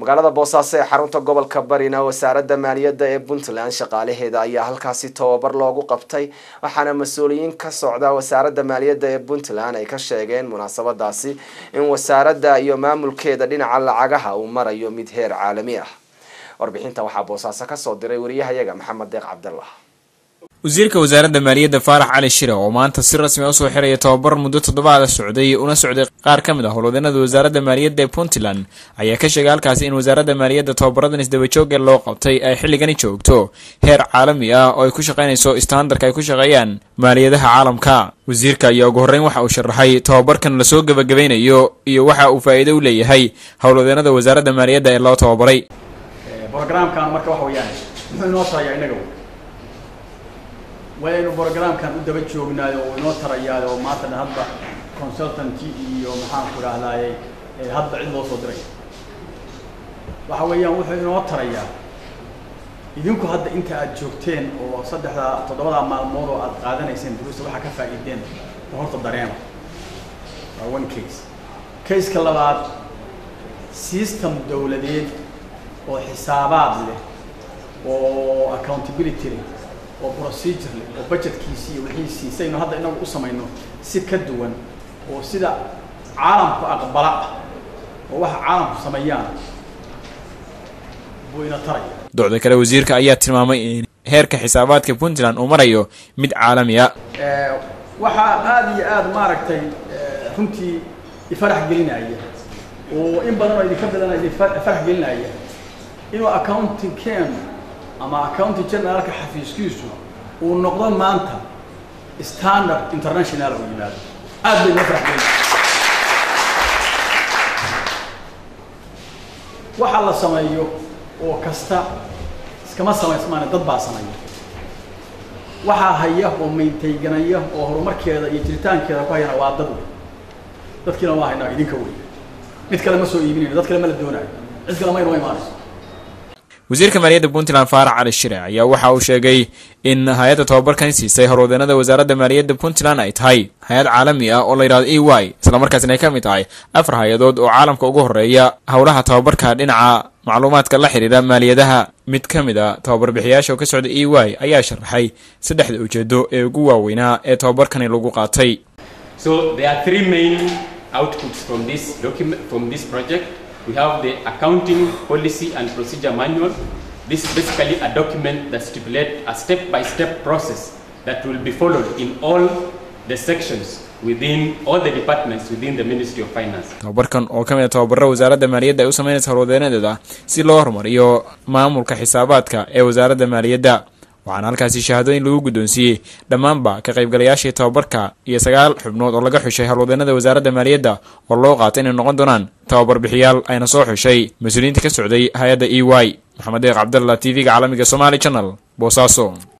magaalada boosaaso ee xarunta gobolka barina wasaaradda maaliyadda ee puntland shaqaalaheeda ayaa halkaasi tababar loogu qabtay waxaana mas-uuliyiin ka socda wasaaradda maaliyadda ee puntland ay ka sheegeen munaasabadaasi in wasaaradda iyo maamulkeeda dhinaca lacagaha uu marayo mid heer caalami ah warbixinta waxaa boosaaso kasoo diray wariyahayaga maxamed deeq cabdallah wasiirka wasaaradda maaliyadda faarax cali shire oo maanta si rasmi a usoo xiraya tababar muddo toddobaada socday una socday qaar ka mid ah howlwadeenada wasaaradda maaliyadda ee puntland ayaa ka sheegay halkaasi in wasaaradda maaliyadda tababaradan isdabajooga loo qabtay ay xilligani joogto heer caalami ah oo ay ku shaqaynayso istaandarka ay ku shaqeeyaan maaliyadaha caalamka wasiirka ayaa ugu horreyn waxa uu sharaxay tababarkan lasoo gebagabeynayo iyo waxa uu faa'iido u leeyahay howlwadeenada wasaaradda maaliyadda ee loo tababaray brogramkan marka waxa weeyaan muxuu inoo tarayaa inaga waynu brogramkan u daba joognaayo oo inoo tarayaayo oo maanta dhan hadba consultanty iyo maxaan ku idhahdaaye hadba cid loo soo diray waxa weeyaan wuxuu inoo tarayaa idinku hadda inta aad joogteen oo saddexda toddobadaa maalmood oo aad qaadanayseen duruusta waxaa ka faa'iideen oo horta dareema waa one case caseka labaad system dawladeed oo xisaabaad leh oo accountability leh oo procedure leh oo budgetkiisi iyo wixiisii saynu hadda inagu u samayno si ka duwan oo sida caalamku aqbala ah oo waxa caalamku sameeyaan buu ina taraya docda kale wasiirka ayaa tilmaamay in heerka xisaabaadka puntland uu marayo mid caalami a waxaa aada iyo aada maaragtay runtii ifarax gelinaya oo in badan oo idinka badan idin farax gelinaya inuu accounting ken ama accounting generalka xafiiskiisu uu noqdo maanta standard international oo yimaado aad bay noo farax gelin waxa la sameeyo oo kasta iskama samaysmaane dad baa sameeya waxaa haya oo mayntayganaya oo horumarkeeda iyo jiritaankeeda ku hayana waa dad wey dadkiina waa haynaa idinka wey mid kale ma soo iibinayno dad kale ma la doonaayo cid kale maynoo imaanayso wasiirka maaliyadda puntland faarax cali shire ayaa waxa uu sheegay in hay-adda tababarkan siisay howlwadeenada wasaaradda maaliyadda puntland ay tahay hay-ad caalami ah oo la yidhahdo e y islamarkaasina ay ka mid tahay afar hay-adood oo caalamka ugu horeeya howlaha tababarka dhinaca macluumaadka la xidhiira maaliyadaha mid ka mid a tababarbixiyaasha oo ka socda e y ayaa sharaxay saddexda ujeedo ee ugu waaweynaa ee tababarkani lagu qaatay outputs from this document from this project we have the accounting policy and procedure manual this is basically a document that stipulates a step-by-step process that will be followed in all the sections within all the departments within the ministry of finance tababarkan oo ka mid a tababaro wasaaradda maaliyadda ay u sameynaysa howlwadeenadeeda si loo horumariyo maamulka xisaabaadka ee wasaaradda maaliyadda waxaana halkaasi shahaadooyin lagu guddoonsiiyey dhammaanba ka qaybgalayaashii tababarka iyo sagaal xubnood oo laga xushay howlwadeenada wasaaradda maaliyadda oo loo qaatay inay noqon doonaan tababar bixiyaal ayna soo xushay mas-uuliyiinta ka socday hay-adda e y maxamed deeq cabdalla t v-ga caalamiga somaali channel boosaaso